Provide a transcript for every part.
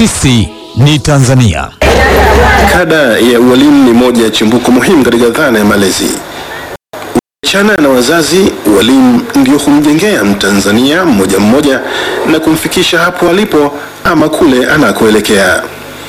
Sisi ni Tanzania. Kada ya ualimu ni moja ya chimbuko muhimu katika dhana ya malezi. Ukiachana na wazazi, walimu ndio humjengea Mtanzania mmoja mmoja na kumfikisha hapo alipo ama kule anakoelekea.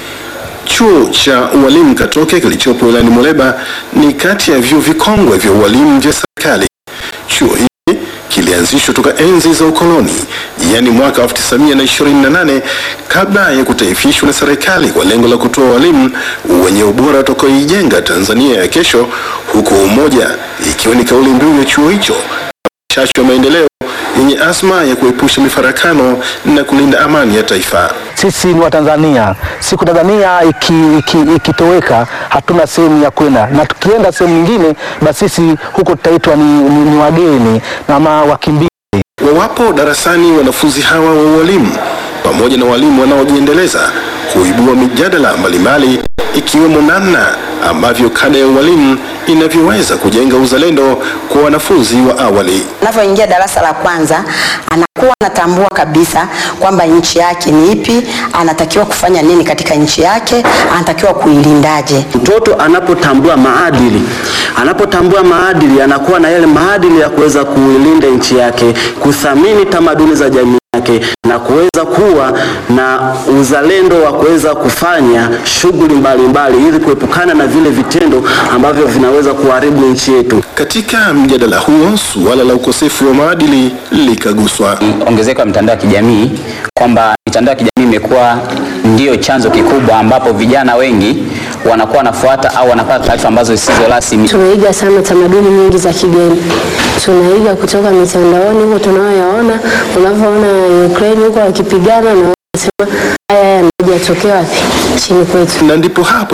Chuo cha ualimu Katoke kilichopo wilayani Muleba ni kati ya vyuo vikongwe vya ualimu vya serikali. Chuo hiki kilianzishwa toka enzi za ukoloni, yaani mwaka 1928 kabla ya kutaifishwa na serikali kwa lengo la kutoa walimu wenye ubora utakaoijenga Tanzania ya kesho, huku umoja ikiwa ni kauli mbiu ya chuo hicho, chachu ya maendeleo yenye azma ya kuepusha mifarakano na kulinda amani ya taifa. Sisi ni Watanzania. Siku Tanzania ikitoweka iki, ikitoweka, hatuna sehemu ya kwenda, na tukienda sehemu nyingine, basi sisi huko tutaitwa ni, ni, ni wageni na ma wakimbizi. Wawapo darasani wanafunzi hawa wa ualimu pamoja na walimu wanaojiendeleza huibua mijadala mbalimbali ikiwemo namna ambavyo kada ya ualimu inavyoweza kujenga uzalendo kwa wanafunzi wa awali. Anapoingia darasa la kwanza anakuwa anatambua kabisa kwamba nchi yake ni ipi, anatakiwa kufanya nini katika nchi yake, anatakiwa kuilindaje. Mtoto anapotambua maadili, anapotambua maadili, anakuwa na yale maadili ya kuweza kuilinda nchi yake, kuthamini tamaduni za jamii yake na kuweza kuwa na uzalendo wa kuweza kufanya shughuli mbalimbali ili kuepukana na vile vitendo ambavyo vinaweza kuharibu nchi yetu. Katika mjadala huo, suala la ukosefu wa maadili likaguswa. ongezeko la mitandao ya kijamii kwamba mitandao ya kijamii imekuwa ndio chanzo kikubwa ambapo vijana wengi wanakuwa wanafuata au wanapata taarifa ambazo zisizo rasmi. Tunaiga sana tamaduni nyingi za kigeni, tunaiga kutoka mitandaoni huko tunayoyaona. Unavyoona Ukraine huko wakipigana, na wanasema haya haya yanajatokea wapi? Nchini kwetu. Na ndipo hapo